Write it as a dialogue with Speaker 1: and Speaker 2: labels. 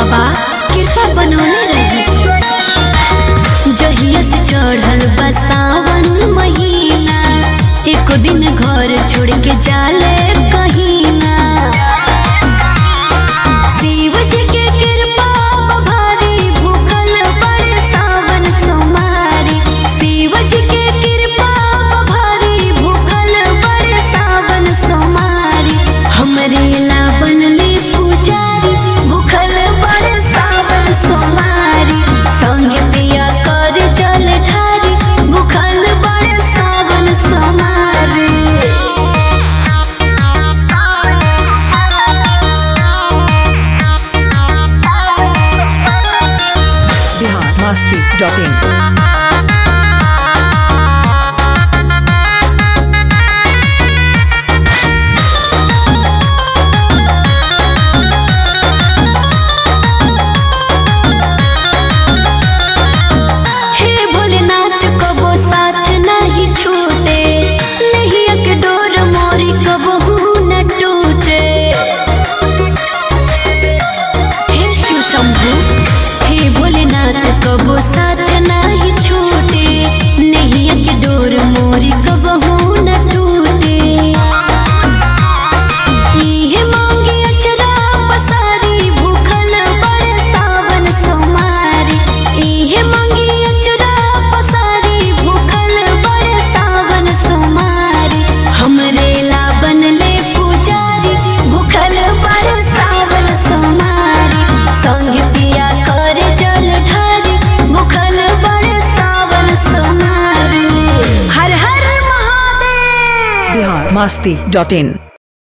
Speaker 1: बाबा कृपा बनौले रही जहिया से चढ़ल बा सावन महीना एको दिन घर छोड़ के जाले कहीं ना शिव जी के कृपा बा भारी भूखल बड़ सावन सोमारी शिव जी के कृपा बा भारी भूखल बड़ सावन सोमारी हमरे ला बनली पुजारी भूखल बड़ सावन सोमारी संगे पिया कर जल ढारी भूखल बड़ सावन सोमारी
Speaker 2: बिहार मस्ती डॉट इन
Speaker 1: हे भोलेनाथ कबो साथ नहीं छूटे नहीं एक डोर मोरी कबहू न टूटे हे शिव शंभु हे भोलेनाथ कबो साथ नहीं छूटे नहीं एक डोर मोरी कबहू न टूटे इहे मांगी अचरा पसारी भूखल बड़ सावन सोमारी इहे मांगी अचरा पसारी भूखल बड़ सावन सोमारी हमरे ला बनले पुजारी भूखल बड़ सावन सोमारी संग पिया कर जल ढारी भूखल बड़ सावन सोमारी हर हर महादेव
Speaker 2: बिहार मस्ती डॉट इन